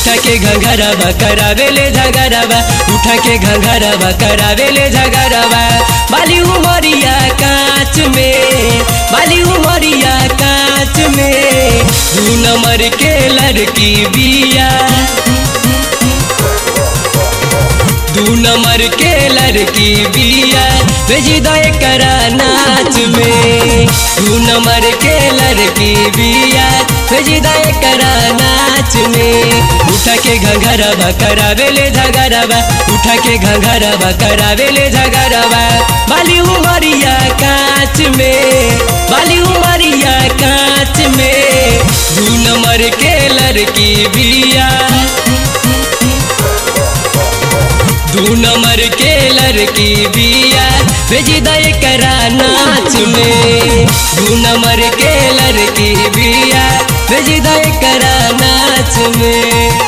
उठा के घंघरवा करावे ले झगरवा उठा के घंघरवा करावे ले झगरवा बाली उमरिया कांच में बाली उमरिया कांच में दू नंबर के लड़की बिया दू नंबर के लड़की बिया भेजी दो करा नाच में दू नंबर के लड़की बिया भेजी दो करा नाच में उठा के घंघरवा करावे ले झगरवा उठा के घंघरवा करावे ले झगरवा बाली उमरिया कांच में बाली उमरिया कांच में दू नंबर के लड़की बिया दू नंबर के लड़की बिया भेजी दे करा नाच में दू नंबर के लड़की बिया भेजी दे करा नाच में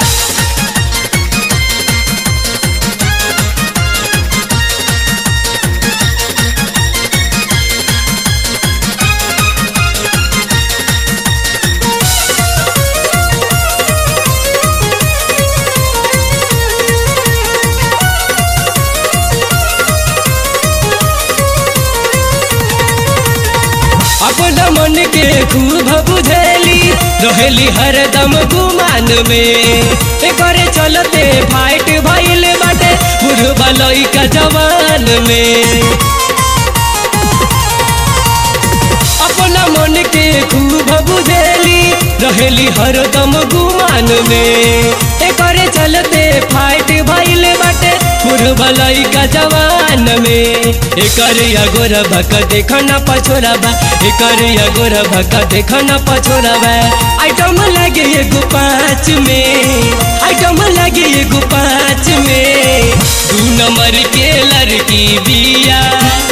अपना मन के खूब बुझेली रहेली हरदम गुमान में करे चलते फाइट भइल बाटे बुढ़वा लइका जवान में अपना मन के खूब बुझेली रहेली हरदम गुमान में करे चलते फाइट भइल बाटे बुढ़वा लइका जवान में एकर अगोर भक देखना पछोरबा एकर अगोर भक देखना पछोरबा आइटम लगे एगो पाँच में आइटम लगे एगो पाँच में दू नंबर के लड़की बिया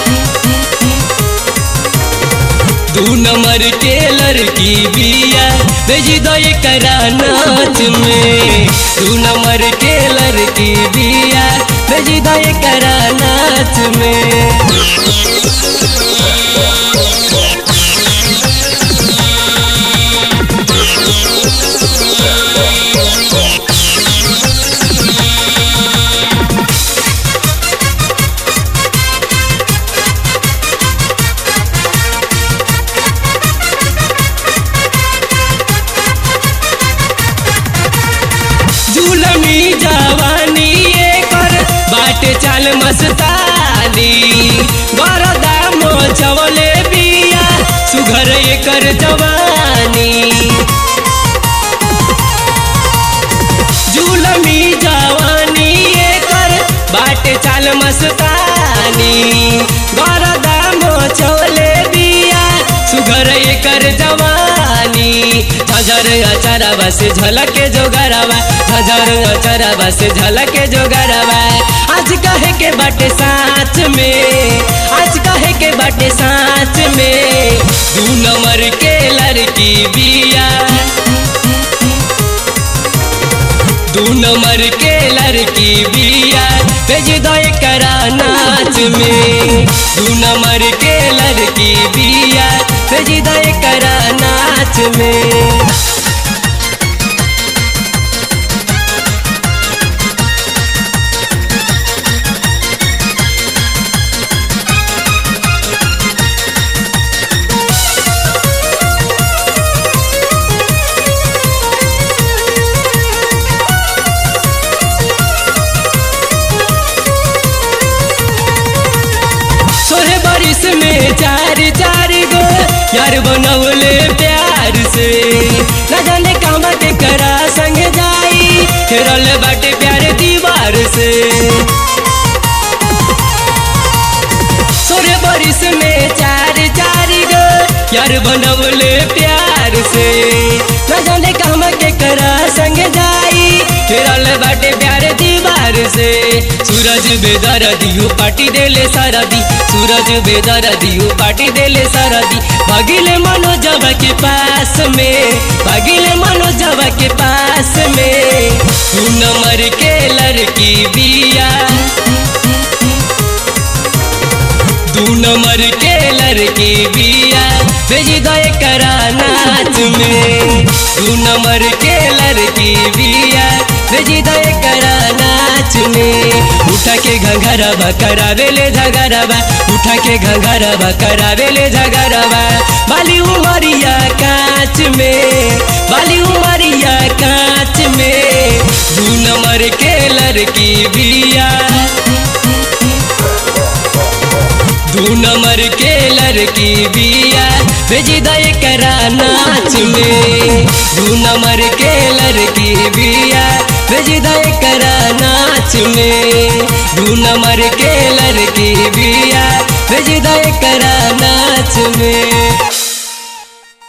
दू नंबर के लड़की बिया भेजी दो करा नाच में दू नंबर के लड़की बिया भेजी दो करा नाच में झूलमी जवानी कर बाटे चाल मस्तानी गरदा मोचवले बिया सुघर एकर जवानी झूलमी जवानी कर बाटे चाल मस्तानी गरदा मोचवले बिया सुघर एकर जवानी झझर अचरवा से झलके जोगरवा झझर अचरवा से झलके जोगरवा आज कहे के बाटे साथ में आज कहे के बाटे साथ में दू नंबर के लड़की बिया दू नंबर के लड़की बिया भेज दो करा नाच में दू नंबर के लड़की बिया भेज दो करा नाच में सोहे बारिश में चार चार गो यार बनौले प्यार से न जाने कहवा के करा संग जाई खेरल बाटे प्यार दीवार से सोरे बारिश में चार चार गो यार बनौले प्यार से न जाने कहवा के करा संग जाई खेरल बाटे प्यार दीवार से सूरज बेदर दियो पार्टी देले सरदी सूरज बेदर दियो पार्टी देले सरदी भागिले मनोजब के पास में भागिले मनोजब के पास में तू नंबर के लड़की बिया दू नंबर के लड़की बिया भेज दे करा नाच में दू नंबर के लड़की बिया भेज दे करा नाच में उठा के घंघरवा करावे ले झगरवा उठा के घंघरवा करावे ले झगरवा बाली उमरिया कांच में बाली उमरिया कांच में दू नंबर के लड़की बिया दू नंबर के लड़की बिया भेज दे करा नाच में दू नंबर के लड़की बिया भेज दे करा नाच में दू नंबर के लड़की बिया भेज दे करा नाच